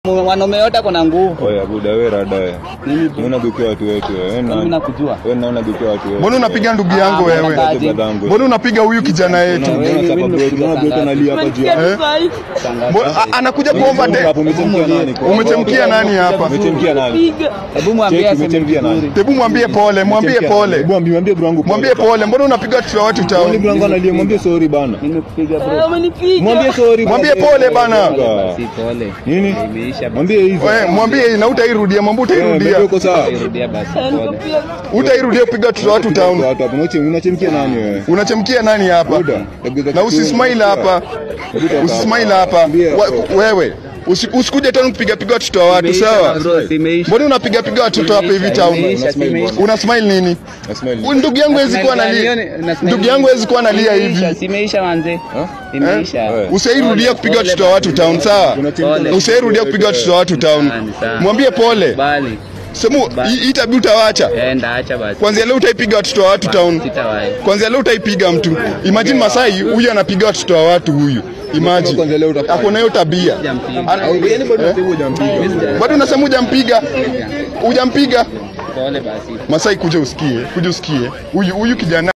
Mwanaume yote ako na nguvu. Oya buda wewe rada wewe. Mimi bro, Unaona dukia watu wetu wewe. mimi Wewe nakujua. wewe naona dukia watu wetu. Mbona unapiga ndugu yangu Ah, wewe? mbona kaje? Mbona unapiga huyu kijana yetu? Unaona Wewe, chapa mimi bro, nimekupiga unaona bro tangazo. analia hapa juu. Eh? Mbona- a- anakuja kuomba de. Hapo umechemkia nani? Umechemkia nani hapa? Umechemkia nani? Hebu mwambie Cheki, aseme umechemkia nani? vizuri. Hebu mwambie pole, mwambie pole. Mwambie mwambie bro wangu. Mwambie pole. Mbona unapiga watoto wa watu Mwambie bro town? wangu analia, mwambie sorry bana. Nimekupiga bro. Mwambie sorry. Mwambie pole bana. Basi pole. Nini? Imeisha basi. Mwambie hivi. Wewe mwambie na utairudia, mwambie utairudia. Uko sawa? Irudia basi pole. Utairudia kupiga watoto wa watu town. Watu hapo unachem- unachemkia nani wewe? Unachemkia nani hapa? Buda. Na usismile hapa. Usismile hapa. Wa- Wewe usi- usikuje town kupiga piga watoto wa watu, Imeisha sawa? bro, imeisha. Mbona unapiga piga watoto hapa hivi town? Imeisha, imeisha. Una smile nini? Nasmile. Huyu Ndugu yangu hawezi kuwa analia. Ndugu yangu hawezi kuwa analia Imeisha, hivi. si imeisha manze. Ha? Imeisha. Eh? Usairudia kupiga watoto wa watu town, sawa? Pole. Usairudia kupiga watoto wa watu town. Sawa, ni sawa. Mwambie pole. Bali. Semu hii hii tabia utawacha. Enda acha basi. Kwanzia leo utaipiga watoto wa watu town. Sitawahi. Kwanzia leo utaipiga mtu. Imagine Masai huyu anapiga watoto wa watu huyu. Imagine. Kwanza leo utafanya. Ako na hiyo tabia. Sijampiga. Ana- Yaani bado unasema hujampiga. Bado unasema hujampiga? Hujampiga? Pole basi. Masai kuja usikie, kuja usikie. Huyu huyu kijana